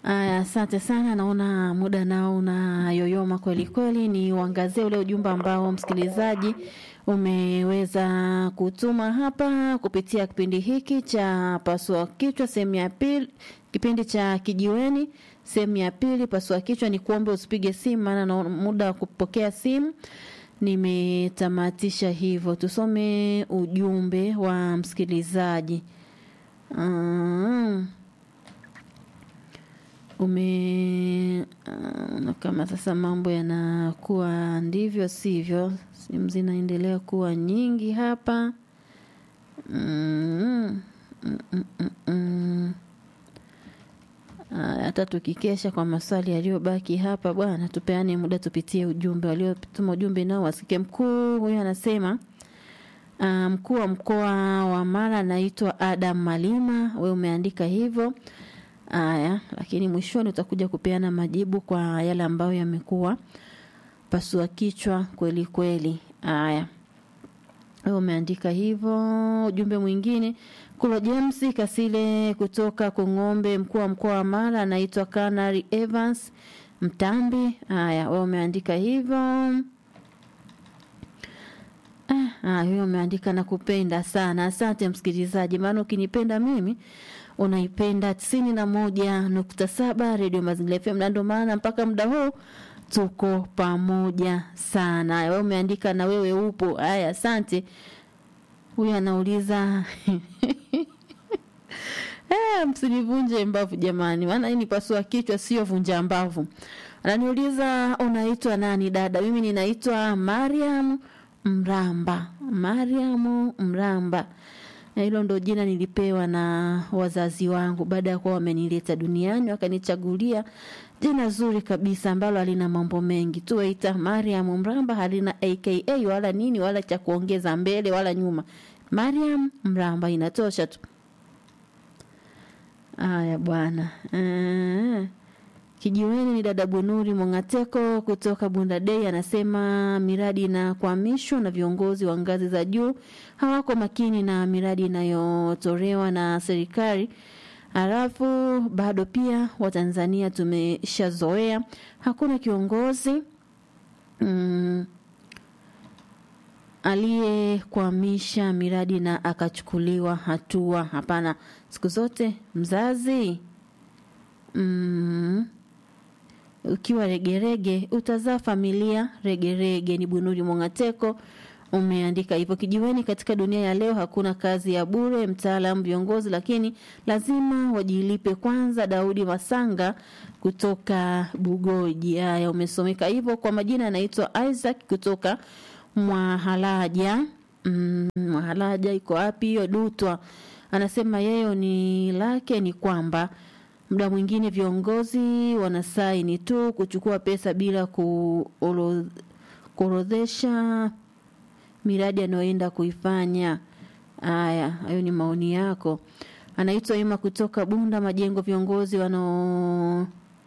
Aya, asante sana. Naona muda nao unayoyoma kweli kweli. Ni uangazie ule ujumbe ambao msikilizaji umeweza kutuma hapa kupitia kipindi hiki cha pasua kichwa sehemu ya pili, kipindi cha kijiweni sehemu ya pili. Pasua kichwa ni kuombe usipige simu, maana na muda wa kupokea simu nimetamatisha hivyo. Tusome ujumbe wa msikilizaji. Mm. ume uh, kama sasa mambo yanakuwa ndivyo sivyo, simu zinaendelea kuwa nyingi hapa mm, mm, mm, mm, mm. Hata tukikesha kwa maswali yaliyobaki hapa, bwana, tupeane muda tupitie ujumbe. Waliotuma ujumbe nao wasike. Mkuu huyu anasema uh, mkuu wa mkoa wa Mara anaitwa Adam Malima, we umeandika hivyo. Aya, lakini mwishoni utakuja kupeana majibu kwa yale ambayo yamekuwa pasua kichwa kweli kweli. Aya, wewe umeandika hivyo. Ujumbe mwingine Kulo James Kasile kutoka Kung'ombe, mkuu wa mkoa wa Mara anaitwa Kanari Evans Mtambi. Haya, wewe umeandika hivyo. Ah, huyo umeandika na kupenda sana. Asante msikilizaji, maana ukinipenda mimi unaipenda tisini na moja nukta saba redio Mazingira FM, na ndio maana mpaka muda huu tuko pamoja sana. Wewe umeandika na wewe upo. Haya, asante. Huyu anauliza eh, msinivunje mbavu jamani, maana hii ni pasua kichwa, sio vunja mbavu. Ananiuliza unaitwa nani dada? Mimi ninaitwa Mariam Mramba. Mariam Mramba, na hilo ndo jina nilipewa na wazazi wangu baada ya kuwa wamenileta duniani, wakanichagulia jina zuri kabisa ambalo halina mambo mengi, tuwaita Mariam Mramba, halina aka wala nini wala cha kuongeza mbele wala nyuma. Mariam Mramba inatosha tu. Aya bwana. Uh, kijiweni ni dada Bunuri Mongateko kutoka Bunda Day anasema miradi inakwamishwa na viongozi wa ngazi za juu hawako makini na miradi inayotolewa na serikali. Halafu bado pia Watanzania tumeshazoea hakuna kiongozi mm, aliyekwamisha miradi na akachukuliwa hatua. Hapana, siku zote mzazi mm, ukiwa regerege utazaa familia regerege. Ni Bunuri Mongateko umeandika hivyo. Kijiweni, katika dunia ya leo hakuna kazi ya bure, mtaalamu, viongozi, lakini lazima wajilipe kwanza. Daudi Masanga kutoka Bugoji. Haya, umesomeka hivyo. Kwa majina anaitwa Isaac kutoka Mwahalaja. Mm, Mwahalaja iko wapi hiyo? Dutwa. Anasema yeye ni lake ni kwamba muda mwingine viongozi wanasaini tu kuchukua pesa bila kuorodhesha miradi anayoenda kuifanya. Haya, hayo ni maoni yako. Anaitwa Ima kutoka Bunda Majengo. Viongozi wanao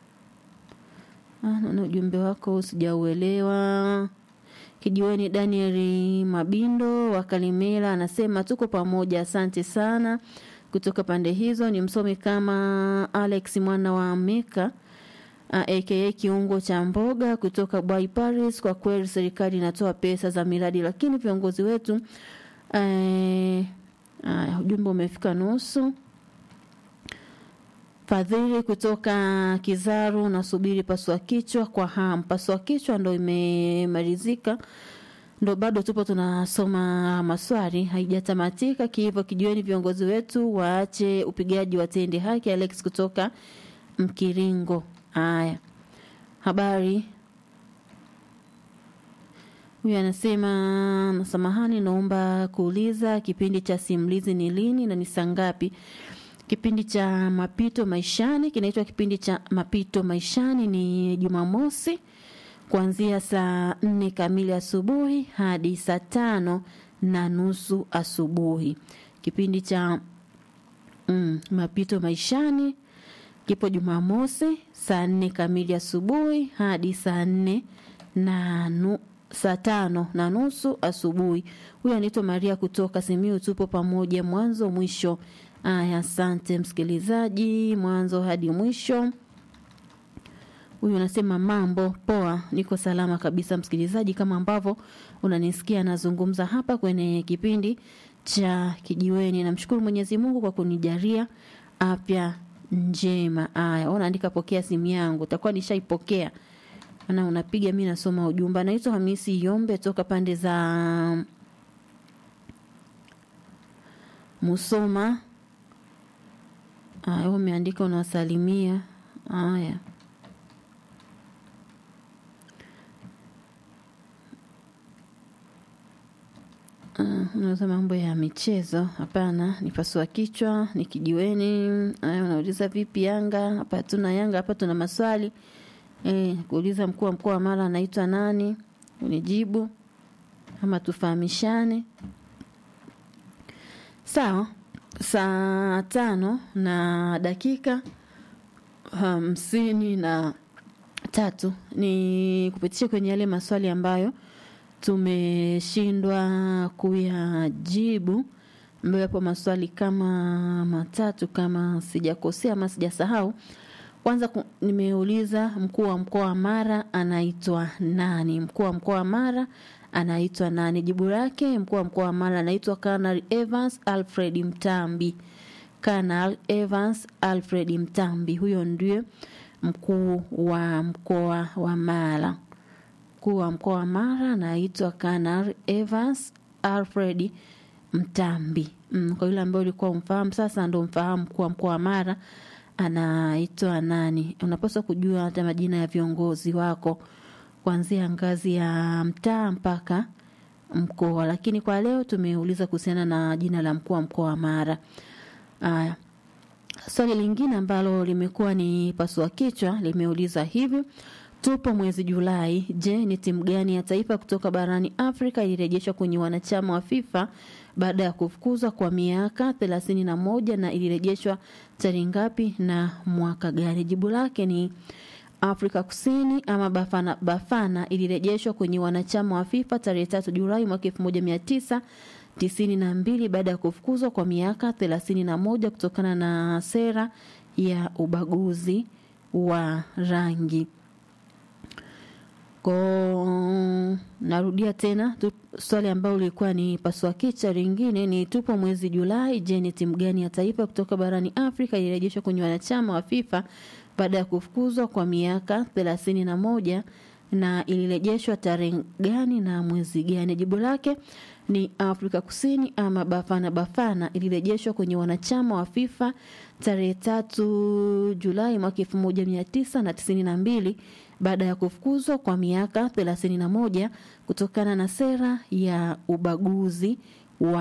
na ujumbe wako sijauelewa. Kijiweni, Daniel Mabindo wa Kalimela anasema tuko pamoja, asante sana. Kutoka pande hizo ni msomi kama Alex mwana wa Meka aka kiungo cha mboga kutoka Bwai Paris. Kwa kweli serikali inatoa pesa za miradi, lakini viongozi wetu eh, uh, ujumbe umefika nusu. Fadhili kutoka Kizaru, nasubiri pasua kichwa kwa hamu. Pasua kichwa ndo imemalizika, ndo bado tupo tunasoma maswali, haijatamatika kihivyo. Kijueni, viongozi wetu waache upigaji, watende haki. Alex kutoka Mkiringo. Haya, habari. Huyu anasema nasamahani, naomba kuuliza kipindi cha simulizi ni lini na ni saa ngapi? Kipindi cha mapito maishani kinaitwa kipindi cha mapito maishani, ni Jumamosi kuanzia saa nne kamili asubuhi hadi saa tano na nusu asubuhi. Kipindi cha mm, mapito maishani kipo Jumamosi saa nne kamili asubuhi hadi saa nne na nu, saa tano na nusu asubuhi. Huyu anaitwa Maria kutoka Simiu. Tupo pamoja mwanzo mwisho. Aya, asante msikilizaji, mwanzo hadi mwisho. Huyu anasema mambo poa, niko salama kabisa msikilizaji, kama ambavyo unanisikia nazungumza hapa kwenye kipindi cha Kijiweni. Namshukuru Mwenyezi Mungu kwa kunijalia afya njema. Aya, unaandika pokea simu yangu, utakuwa nishaipokea na unapiga, mi nasoma ujumbe. Anaitwa Hamisi Yombe toka pande za Musoma. Aya, umeandika unawasalimia. Aya. Uh, unauza mambo ya michezo? Hapana, ni pasua kichwa, ni kijiweni. Aya, unauliza vipi Yanga? Hapa tuna Yanga, hapa tuna maswali eh, kuuliza mkuu wa mkoa wa Mara anaitwa nani, unijibu ama tufahamishane. Sawa, saa tano na dakika hamsini na tatu ni kupitisha kwenye yale maswali ambayo tumeshindwa kuyajibu, ambayo yapo maswali kama matatu kama sijakosea ama sijasahau. Kwanza ku- nimeuliza mkuu wa mkoa wa Mara anaitwa nani? Mkuu wa mkoa wa Mara anaitwa nani? Jibu lake mkuu wa mkoa wa Mara anaitwa Colonel Evans Alfred Mtambi. Colonel Evans Alfred Mtambi, huyo ndiye mkuu wa mkoa wa Mara. Mkuu wa mkoa wa Mara anaitwa Colonel Evans Alfred Mtambi. Mm, kwa yule ambaye ulikuwa umfahamu sasa ndo mfahamu mkuu wa mkoa wa Mara anaitwa nani. Unapaswa kujua hata majina ya viongozi wako kuanzia ngazi ya mtaa mpaka mkoa, lakini kwa leo tumeuliza kuhusiana na jina la mkuu wa mkoa wa Mara. Aya, swali lingine ambalo limekuwa ni pasua kichwa limeuliza hivi: tupo mwezi Julai. Je, ni timu gani ya taifa kutoka barani Afrika ilirejeshwa kwenye wanachama wa FIFA baada ya kufukuzwa kwa miaka thelathini na moja na ilirejeshwa tarehe ngapi na mwaka gani? Jibu lake ni Afrika Kusini ama Bafana, Bafana ilirejeshwa kwenye wanachama wa FIFA tarehe tatu Julai mwaka elfu moja mia tisa tisini na mbili baada ya kufukuzwa kwa miaka thelathini na moja kutokana na sera ya ubaguzi wa rangi. Ko, narudia tena tu, swali ambalo lilikuwa ni pasua kichwa lingine ni tupo mwezi Julai. Je, ni timu gani ya taifa kutoka barani Afrika ilirejeshwa kwenye wanachama wa FIFA baada ya kufukuzwa kwa miaka thelathini na moja na ilirejeshwa tarehe gani na mwezi gani? Jibu lake ni Afrika Kusini ama Bafana Bafana ilirejeshwa kwenye wanachama wa FIFA tarehe tatu Julai mwaka elfu moja mia tisa na tisini na mbili baada ya kufukuzwa kwa miaka thelathini na moja kutokana na sera ya ubaguzi